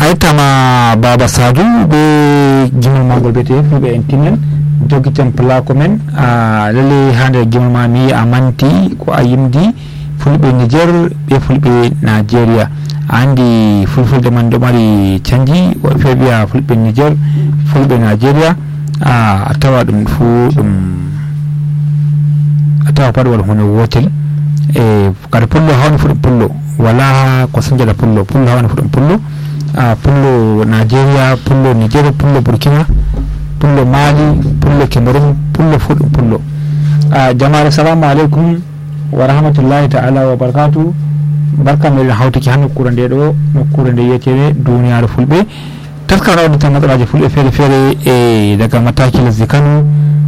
yettama baba sadou be gimol magol biyete fulɓe en tinnen doguiten plako men lalle ha nder gimol ma mi a manti ko a yimdi fulɓe niger ɓe fulɓe nigéria a andi fulfulde man ɗo mari canji woɓe feere mbiya fulɓe niger fulɓe nigéria a tawa ɗum fu ɗum a tawa pat waɗa hunde wotel e kada pullo hawni fu ɗum pullo wala ko sañjata pullo pullo hawni fu ɗum pullo a pullo nigéria pullo niger pullo burkina pullo mali pullo cameron pullo fu ɗum pullo a jamare salamu aleykum wa rahmatullahi taala wa barakatu barka meɗen hawtiki ha nokkure nde ɗo nokkure nde wiyetede duniyaru fulɓe taskara waɗata matsalaji fulɓe feere feere e daga mataki lesdi kano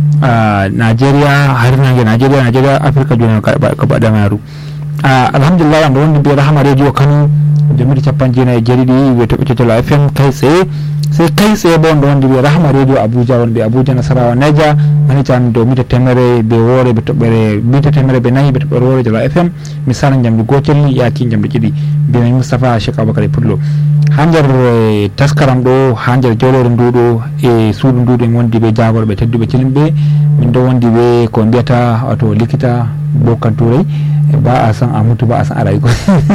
nigeria harnage nigeria nigeria afrique joni ko baɗamaru alhamdulillah amɗo wondi mbiye rahama radio kano jomiri capan jeenayi e jeeɗiɗi wiye toɓɓe cetolo fm kay tsaye sai kai tsaye ba wanda wanda bai rahama radio abuja wanda abuja nasarawa naija mani tan do mita temere be wore be toɓɓere mita temere be nayi be toɓɓere wore jala fm misalan jamdi gotel yaki jamdi ɗiɗi mbiyami moustapha cheikh aboubacar pullo ha nder taskaram ɗo ha nder jawlore nduɗo e suudu nduɗo en wondi ɓe jagorɓe tedduɓe cilimɓe min ɗo wondi ɓe ko mbiyata wato likita bokan turay ba a san amutu ba a san arayi ko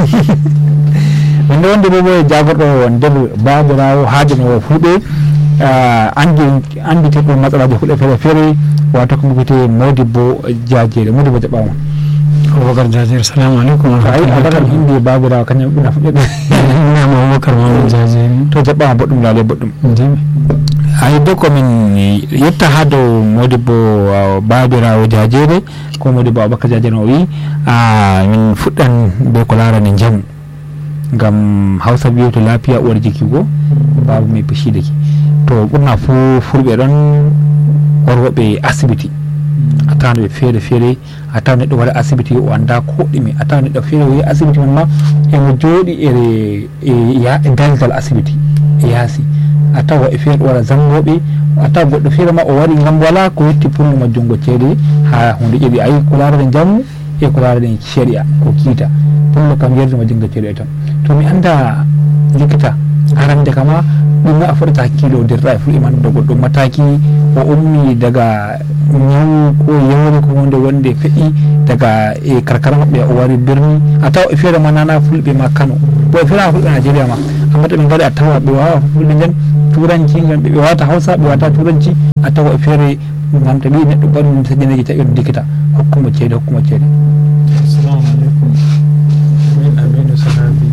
min ɗo wondi ɓe ɓe jagorɗo nder babirawo hajanowo fulɓe andi anditeɗo matsalaji fulɓe feere feere wato ko mbiyete modibbo jajere modibbo jaɓɓama aboubacar jajere salamu aleykum ay abakan indi babirawo kañum ɓuna fuɗɗeɗe nama aboubacar mamadou jajere to jaɓɓama boɗɗum laale boɗɗum ndimi hay do komin yetta ha dow modibbo babirawo jajere ko modibbo aboubacar jajere o wi min fuɗɗan be ko larani jamu ngam hausa wiyoto lafiya uwar jiki go babu mai fushi da ke to ɓurna fu fulɓe ɗon worwoɓe asibiti a tawa ɓe feere feere a tawa neɗɗo waɗa asibiti o anda ko ɗume a tawa neɗɗo feere o yi asibiti man ma emo jooɗi ere e daldal asibiti e yaasi a tawa woɓɓe feere ɗo waɗa zangoɓe a tawa goɗɗo feere ma o wari ngam wala ko yetti pour mo jungo ceede ha hunde ƴeɗi ayi ko larade jammu e ko larade shari'a ko kiita pullo kam yerdima jungo ceeɗe tan to mi anda likita arande kama ɗum a foɗata hakkilo dirɗa e fulɓe man do goɗɗo mataki o ummi daga ñaw ko yewre ko hunde wonde feƴƴi daga e karkara maɓɓe o wari birni a tawa e feere ma nana fulɓe ma kano bo e feere ma fulɓe nigéria ma amma to ɓe gaari a tawa ɓe wawa fulɓe nden turanci gam ɓe wata hausa ɓe wata turanci a tawa e feere gam to ɓi neɗɗo ɓanɗum saƴƴaneji tawi on dikita hokkuma ceede hokkuma ceede assalamu aleykum min aminu sahabi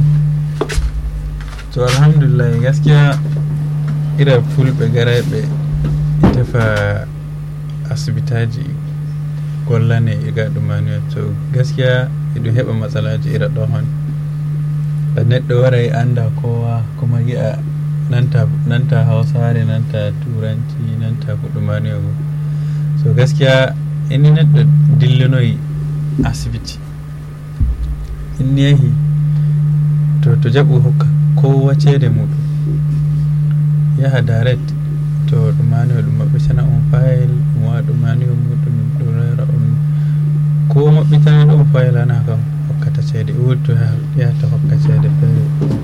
to alhamdulillah gaskiya ira fulɓe garayɓe tefa asibitaji gollane iga ɗumani to gaskiya eɗum heɓa matsalaji ira ɗo hon da neɗɗo waray anda kowa kuma yi'a nanta nanta hausare nanta turanci nanta ko ɗumani go so gaskiya inni neɗɗo dillinoyi asibiti inni yahi to to jaɓu hokka kowa ceede muɗum yaha direct to ɗumani o ɗum maɓɓitana on fayil ɗum waɗa ɗumani o muɗum ɗum rera on ko maɓɓitana ɗon fayil ana kam hokkata ceede wurto yahata hokka ceede feere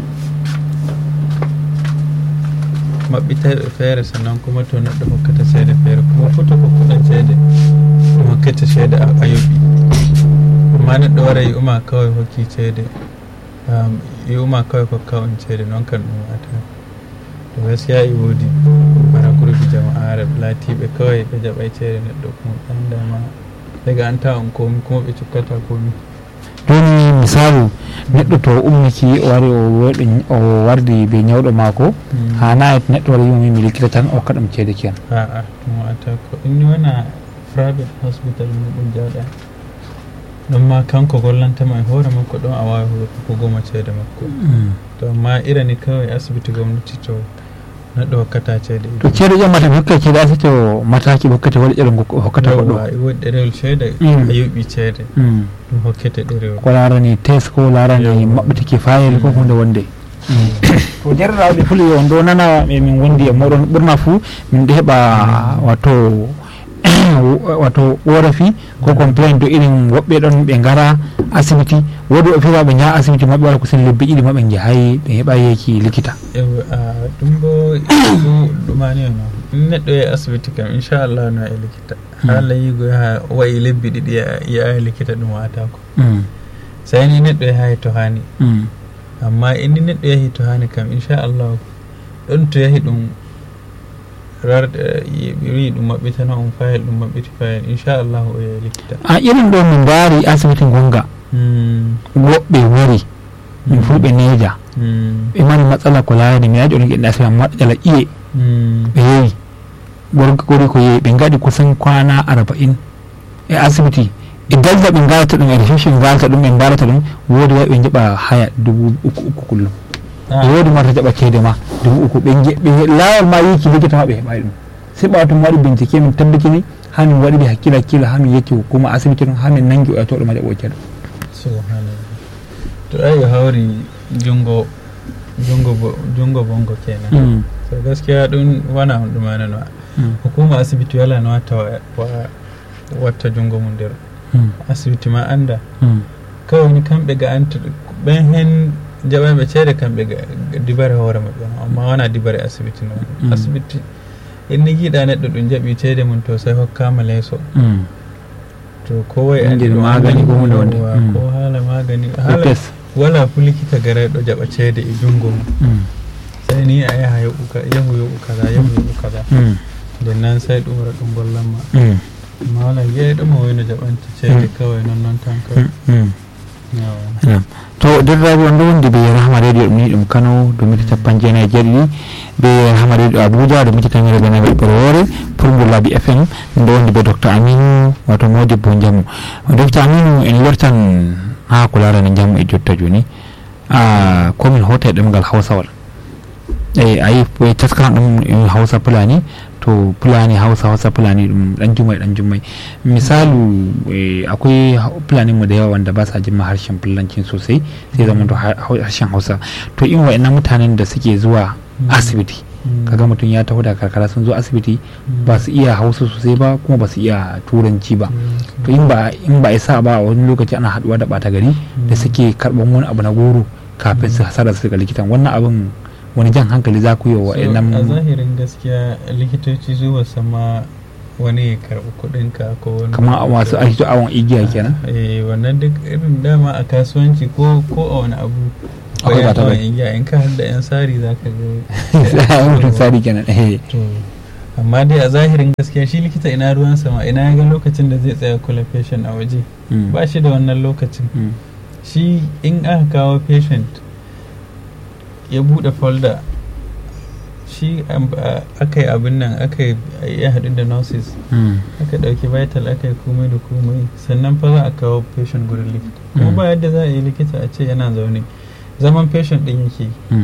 maɓɓita feere sannan kuma to neɗɗo hokkata ceede feere kuma foto hokkuɗa ceede ɗum hokkata ceede a yoɓi amma neɗɗo wara yi'uma kawai hokki ceede yi'uma kawai kokka on ceede noon kan ɗum wata to gaskiya e woodi bana groupe jama'are laatiɓe kawai ɓe jaɓay ceede neɗɗo kuma ɓandama daga anta on komi kuma ɓe cukkata komi joni misalu neɗɗo to ummiki o wari o wardi be ñawɗo maako ha nayi neɗɗo wara yimami mi likkita tan o hokka ɗum ceede kiyan aa ɗum wata ko inni wona private hospital muɗum jawɗa ɗum ma kanko gollantama e hoore makko ɗon a wawi hokkugoma ceede makko to amma irani kawai asibiti gomnati to neɗɗo hokkata ceede to ceede ƴammata mi hokka ceede asibiti o mataki ɓe hokkata waɗi ɗerel hokkata ko ɗo e woɗi ɗerewol ceede a yoɓi ceede ɗum hokkete ɗerewol ko larani test ko larani maɓɓitiki fayel ko hunde wonde to jarraɓe fuli on ɗo nana min wondi e moɗon ɓurna fuu min ɗo heɓa wato wato ɓorafi ko complain do irin woɓɓe ɗon ɓe gara asibiti woodi o fiwa ɓe jaha asibiti maɓɓe wala kusan lebbi ɗiɗi maɓe jahayi ɓe heɓa yeki likita Yau, a ɗum bo ɗumani no in neɗɗo yahi asibiti kam inchallah no e likita haala yigo yaha wayi lebbi ɗiɗi yaha likita ɗum watako Mm, sai ni neɗɗo yahayi to hani mm, amma inni neɗɗo yahi to hani kam inchallah ɗon to yahi ɗum rarɗe wi ɗum maɓɓitana on fayel ɗum maɓɓiti fayel inchallah o yahi likita a irin ɗo min mbari asibiti gonga Mm, woɓɓe wari min fulɓe neja mm, ɓe mari matsala ko larani mi yaji onon geɗɗa asibiti amma matsala iye mm, ɓe yewi gorko gori ko yewi ɓe gaɗi kusan kwana arba'in e asibiti e dalda ɓe galata ɗum e reception galata ɗum ɓe mbalata ɗum woodi wawi ɓe jaɓa haya dubu uku uku kullum Ah. e woodi marta jaɓa ceede ma dubu uku ɓe je- ɓe laawol ma yiki likita ma ɓe heɓayi ɗum sai ɓawa to mi waɗi bincike min tabbitini ha min waɗi ɓe hakkille hakkille ha min yecci hukuma asibiti ɗum ha min nangi o yatoɗo ma jaɓo ceeɗo subhanallah to ayi hawri jungo jungo bo- jungo bongo kenan so gaskiya ɗum wona on ɗumanano hukuma asibiti wala no watta wa- wa- watta jungo mum nder asibiti ma anda kawai ni kamɓe ga anta ɓen hen jaɓanɓe ceede kamɓe ga ga dibare hoore maɓɓe no amma wona dibare asibiti no Mm. asibiti inni giiɗa neɗɗo ɗum jaɓi ceede mum to sai hokkama leeso to kowai Inde magani ko hunde wonde. Mm. ko haala magani haala pes wala fu likita garayɗo jaɓa ceede e jungo mum sai ni a yaha yoɓu ka- yahu yoɓu kaza yahu yoɓu kaza nden nan sai ɗum wara ɗum gollanma amma wala yeeɗo mo wayno jaɓanta ceede Mm. kawai non noon tan kawai Yawa. Nam. to derraɓe on ɗo wondi ɓe rahma radio ɗum ni ɗum kano ɗo mita capan jeenayi e jeeɗiɗi ɓe rahma radio abuja ɗo mita tamere ɓe nayi ɓe woore pour labi fm ɗum ɗo wondi ɓe docteur aminu wato modibbo jamu docteur aminu en lortan ha ko larani jamu e jotta joni a komin hota e ɗemgal hawsawal eyi ayi ɓe taskaran ɗum e hawsa fulani to fulani hausa hausa fulani ɗum ɗan jummai ɗan jummai misalu eh, akwai hau- fulani mu da yawa wanda ba sa jin ma harshen fulancin sosai sai zama to har- hau- harshen hausa to in wa'annan mutanen da suke zuwa Mm. asibiti Mm. kaga mutum ya taho da karkara sun zo asibiti Mm. ba su iya hausa sosai ba kuma ba su iya turanci ba Mm. to in ba in ba a sa ba a wani lokaci ana haduwa da bata gari da suke karban wani abu na goro kafin su hasara su ga likitan wannan abin wani jan hankali za ku yi wa So, a wa'annan zahirin gaskiya likitoci zuwa sama wani ya karɓi kuɗinka ko wani kamar masu aiki awon igiya kenan eh wannan duk irin dama a kasuwanci ko ko a wani abu Akwai bayan bata awon bai. igiya in ka hada yan sari za ka ga mutum sari kenan eh to amma dai a zahirin gaskiya shi likita ina ruwan sama ina ya ga lokacin da zai tsaya kula patient a waje Mm. ba shi da wannan lokacin Mm. shi in aka kawo patient ya bude folder shi am- a- aka yi abin nan aka yi ya haɗu da nurses Mm. aka ɗauki vital aka yi komai da komai sannan fa za a kawo patient gurin likita kuma Mm. ba yadda za a yi likita a ce yana zaune zaman patient ɗin yake yi. Mm.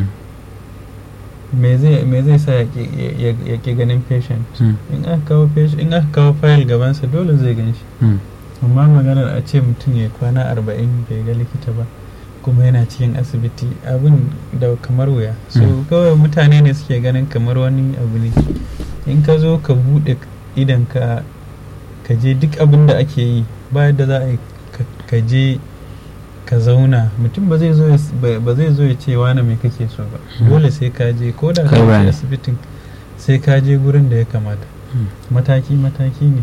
me zai me zai sa ya ƙi- ya ya- ya ƙi ganin patient Mm. in aka kawo patient in aka kawo file gabansa dole zai gan shi Mm. amma maganar a ce mutum ya kwana arba'in bai ga likita ba kuma yana cikin asibiti abin da kamar wuya so Mm. kawai mutane ne suke ganin kamar wani abu ne in ka zo ka buɗe idan ka ka je duk abin da ake yi ba yadda za a yi ka- ka je ka zauna mutum ba zai zo ya s- ba ba zai zo ya ce wani mai kake so ba Mm. dole sai ka je ko da Kai ka bayani. je asibitin sai ka je gurin da ya kamata Mm. mataki mataki ne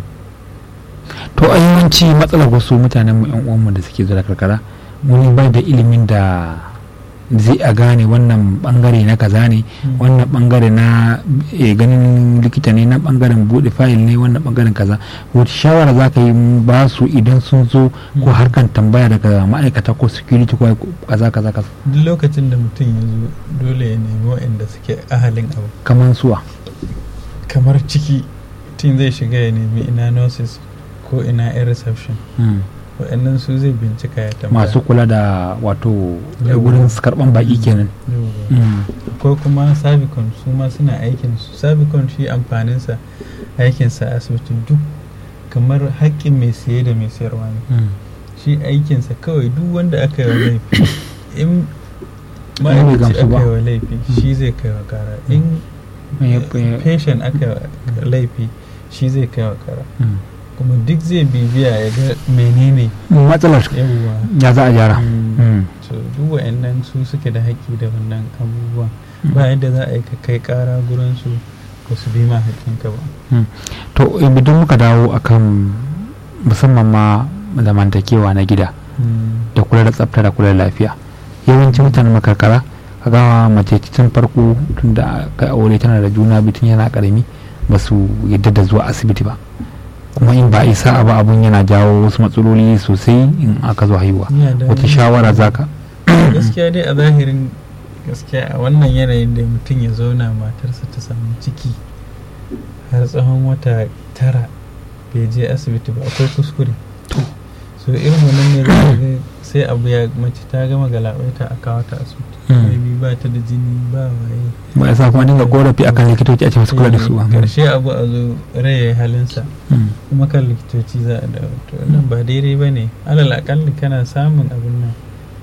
to a yawanci matsalar wasu mutanen mu yan uwanmu da suke zuwa karkara wani bai da ilimin da zai a gane wannan bangare na kaza ne Mm. wannan bangare na eh, ganin likita ne na bangaren bude fayil ne wannan bangaren kaza wata shawara za ka yi ba su idan sun zo ko Mm. harkan tambaya daga ma'aikata ko security ko kaza kaza kaza duk lokacin da mutum ya zo dole ya nemi waɗanda suke ahalin abu kamar suwa kamar ciki mutum zai shiga ya nemi ina nurses ko ina yan reception Mm. waɗannan su zai bincika ya tambaya masu kula da wato Yawwa. wurin karban baki kenan Yawwa. Mm. ko kuma sabicon su ma suna aikin su sabicon shi amfaninsa aikinsa a asibiti duk kamar haƙƙin mai siye da mai sayarwa ne Mm. shi aikinsa kawai duk wanda aka yi wa laifi in bai ma'aikaci gamsu ba. aka yi wa laifi shi zai kai wa kara in Eh, eh, patient aka yi wa laifi shi zai kai wa kara mm. kuma duk zai bibiya ya ga menene matsalar yawwa ya za a gyara Mm. Mm. so duk wa'annan su suke da haƙƙi da wannan abubuwan ba yadda za a yi ka kai ƙara gurin su ba su bi ma haƙƙinka ba to idan muka dawo akan musamman ma zamantakewa na gida da kula da tsafta da kula da lafiya yawancin mutanen makarkara ka gawa mace tun farko tun da kai aure tana da juna biyu tun yana karami ba su yadda da zuwa asibiti ba kuma in ba isa ba abun yana jawo wasu matsaloli sosai in aka zo haihuwa Ina da wata wani- shawara zaka gaskiya dai a zahirin gaskiya a wannan yanayin da mutum ya zauna matarsa ta samu ciki har tsawon wata tara bai je asibiti ba akwai kuskure so irin wannan ne za ka ga sai abu ya mace ta gama galabaita a kawo ta asibiti Mm. maybe ba ta da jini ba waye ba ya sa kuma dinga korafi akan likitoci a ce masu kula da su ba. karshe abu a zo rai ya yi halinsa Mm. kuma kan likitoci za a dawo to wannan ba daidai ba ne alal akalli kana samun abin nan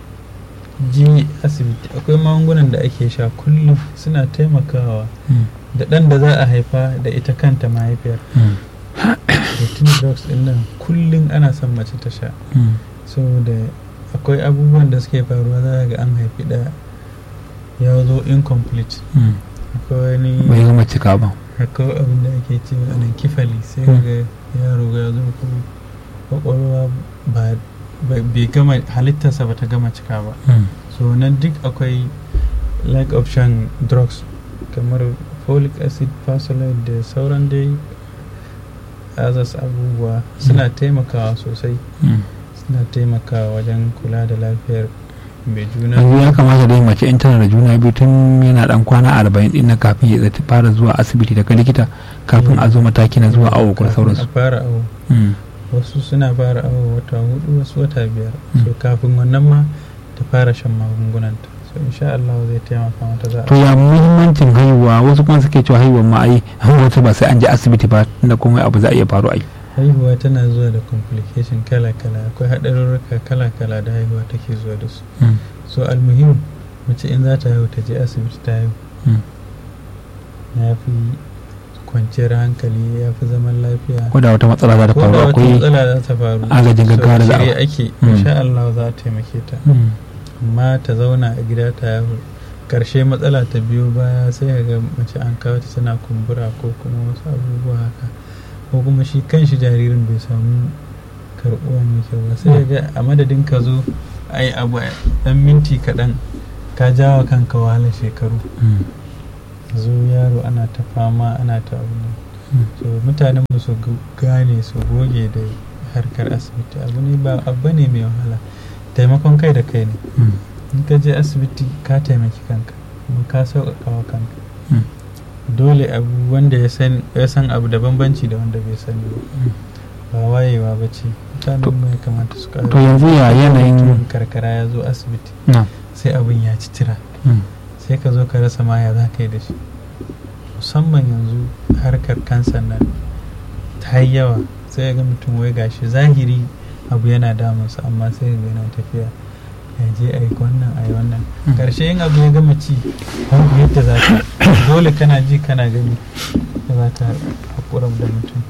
ji asibiti akwai magungunan da ake sha kullum suna taimakawa Mm. da ɗan da za a haifa da ita kanta mahaifiyar Mm. routine drugs ɗin nan kullum ana son mace ta sha Mm. saboda akwai abubuwan da suke faruwa za a ga an haifi ɗaya ya zo incomplete Mm. akwai wani bai gama cika ba akwai abin da ake cewa anan kifali sai Mm. ga yaro ya zo ko kwakwalwa ba ba- bai gama halittarsa ba ta gama cika ba Mm. so nan duk akwai like option drugs kamar folic acid pasolite da sauran dai azas abubuwa suna taimakawa sosai Mm. suna taimakawa wajen kula da lafiyar mai juna yanzu ya kamata dai mace in tana da juna biyu tun yana dan kwana arba'in din na kafin ya zata fara zuwa asibiti daga likita kafin a zo mataki na zuwa awo ko Kafin sauransu a fara awo Mm. wasu suna fara awo wata hudu wasu wata biyar Mm. so kafin wannan ma ta fara shan magungunanta so insha Allah zai taimaka mata za to a ya muhimmancin haihuwa wasu kuma suke cewa haihuwa ma ai wasu ba sai an je asibiti ba tunda komai abu za a iya faru ai haihuwa tana zuwa da complication kala-kala akwai haɗarurruka kala-kala da haihuwa take zuwa da su Mm. so almuhim mace in za ta haihu ta je asibiti ta haihu Mm. ya fi kwanciyar hankali ya fi zaman lafiya ko da wata matsala za ta ko faru da wata akwai matsala za ta faru agajin gaggawa da za a- shirye ake Mm. insha Allah za a taimake ta Mm. amma ta zauna a gida ta haihu karshe matsala ta biyo baya sai ka ga mace an kawo ta tana kumbura ko kuma wasu abubuwa haka ko kuma shi kanshi jaririn bai samu karɓuwa mai kyau ba sai ka ga a madadin ka zo a yi abu a ɗan minti kaɗan ka jawa kanka wahala shekaru Mm. zo yaro ana ta fama ana ta abu nan Mm. so mutanen mu su gu- gane su goge da harkar asibiti abu ne ba abu ne mai wahala taimakon kai da kai ne Mm. in ka je asibiti ka taimaki kanka kuma ka sauƙaƙa wa kanka Mm. dole abu wanda ya san ya san abu da bambanci da wanda bai sani ba ba wayewa ba ce mutanen To- mu ya kamata su ƙara to yanzu ya yanayin mutumin karkara ya zo asibiti na sai abin ya ci tira Mm. sai ka zo ka rasa ma ya za ka yi da shi musamman yanzu harkar kansan nan ta yi yawa sai ga mutum wai gashi zahiri abu yana damunsa amma sai ga yana tafiya ya je a yi wannan a yi wannan Mm. karshe yin abu ya gama ci babu yadda za ka dole kana ji kana gani da za ka haƙura da mutum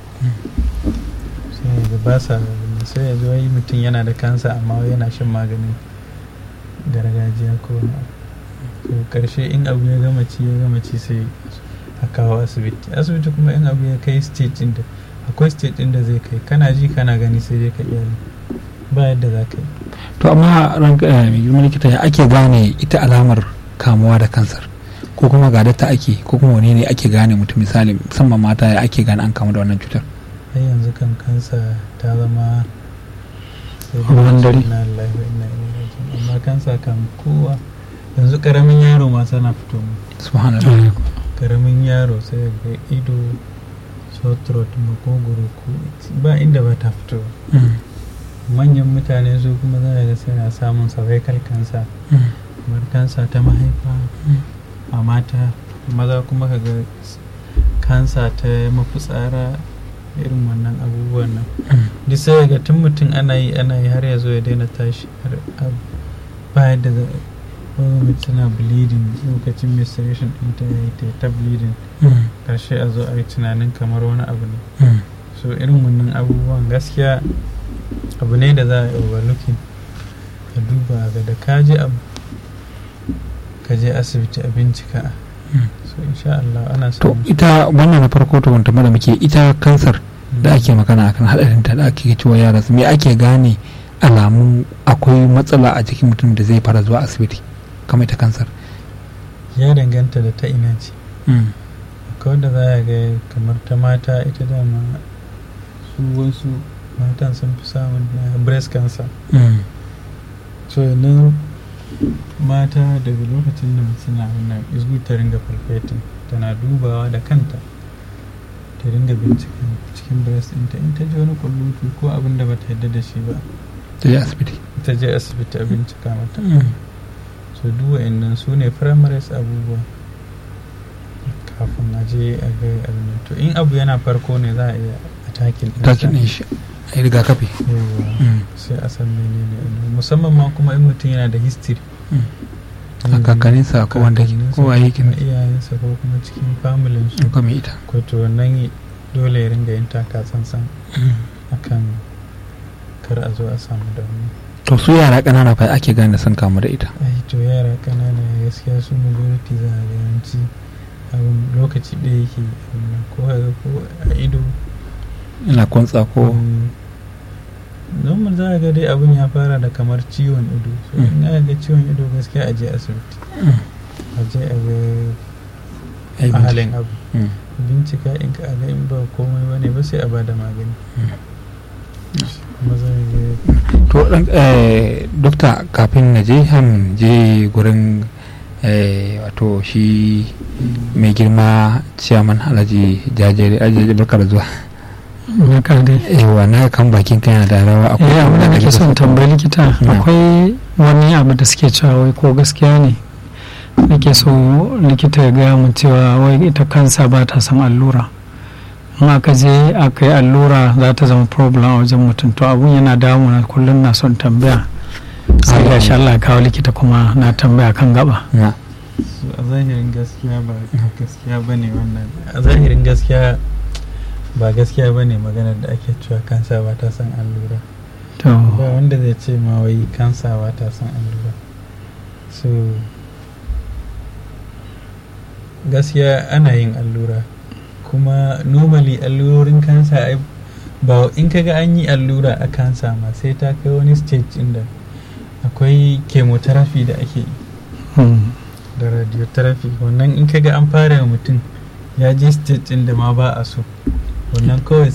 sai yanzu ba sa sai yanzu wai mutum yana da kansa amma wai yana shan maganin gargajiya ko wani abu to karshe in abu ya gama ci ya gama ci sai a kawo asibiti asibiti kuma in abu ya kai stage din da akwai stage din da zai kai kana ji kana gani sai dai ka iyali ba yadda za ka yi to amma ranka eh, mai girman likita ya ake gane ita alamar kamuwa da kansar ko kuma ga ta ake ko kuma wane ne ake gane mutum misali musamman mata ya ake gane an kamu da wannan cutar har yanzu kan kansa ta zama sai dai Ruwan dare. inna lillahi wa inna ilaihi raji'un amma kansa kan kowa yanzu karamin yaro ma tana fito mu subhanallah karamin yaro sai ga ido sore throat makogoro ko ba inda ba ta fito Mm. manyan mutane su kuma za a ga suna samun cervical cancer Mm. kamar kansa ta mahaifa Mm. a mata maza kuma ka ga kansa ta mafitsara irin wannan abubuwan nan Mm. duk sai ga tun mutum ana yi ana yi har ya zo ya daina tashi har a- ba yadda za wani mutum tana bleeding lokacin menstruation ɗinta ya yi ta yi ta bleeding Mm. karshe a zo a yi tunanin kamar wani abu ne Mm. so irin wannan abubuwan gaskiya abu ne da za a yi overlooking ka duba ga da ka je abu ka je asibiti a bincika Mm. so insha Allah ana to samun ita wannan na farko to wanta da muke ita kansar da ake magana akan hadarinta da ake cewa yara su me ake gane alamun akwai matsala a jikin mutum da zai fara zuwa asibiti kamar ita kansar ya danganta da ta ina ce akwai wanda za a ga kamar ta mata ita dama su wasu matan sun fi samun na breast cancer so yanzu mata daga lokacin da suna wannan izgu ta ringa falfetin tana dubawa da kanta ta ringa binciken cikin breast ɗinta in ta ji wani kullutu ko abin da bata yadda da shi ba ta je asibiti ta je asibiti a bincika mata so duk wa'annan su ne primaries abubuwa kafin a je a ga abin nan. to in abu yana farko ne za a iya attacking ɗinsa. takin ɗin shi a yi rigakafi Yawwa. Mm. sai a san menene abin. musamman ma kuma in mutum yana da history Mm. a kakaninsa ko wanda ke ko a yakin kuma iyayensa ko kuma cikin familin su ko mai ita ko to wannan dole ya ringa yin taka tsantsan akan kar a zo a samu damuwa to su yara ƙanana fa ake gane sun kamu da ita ai to yara kanana gaskiya su majority za a ga yawanci abin lokaci ɗaya yake abin nan. ko a ga ko a ido ina kwantsa ko normal za a ga dai abin ya fara da kamar ciwon ido so Mm. in aka ga ciwon ido gaskiya a je asibiti Mm. a je a ga Ai, a halin abu Mm. bincika in ka ga in ba komai bane ba sai a bada magani kuma za a ga to dan eh, dokta kafin na je han je gurin eh, wato shi mai girma ciyaman alhaji jajere ajiye barka da zuwa Barka dai. yawa na kan bakin kan yana da rawa Eh, abin da nake kake son tambayi likita Na. akwai wani abu da suke cewa wai ko gaskiya ne nake so likita ya gaya mun cewa wai ita kansa ba ta son allura in aka je aka yi allura za ta zama problem a wajen mutum to abun yana damuna kullum na son tambaya sai ga shi Allah ya kawo likita kuma na tambaya kan gaba na su a zahirin gaskiya ba gaskiya bane wannan a zahirin gaskiya ba gaskiya bane maganar da ake cewa kansa ba ta son allura to ba wanda zai ce ma wai kansa ba ta son allura so gaskiya ana yin allura kuma normally allurorin kansa ai ba in kaga an yi allura a kansa ma sai ta kai wani stage inda akwai chemotherapy da ake yi hmm. da radiotherapy wannan in kaga an fara wa mutum ya je stage inda ma ba a so wannan kawai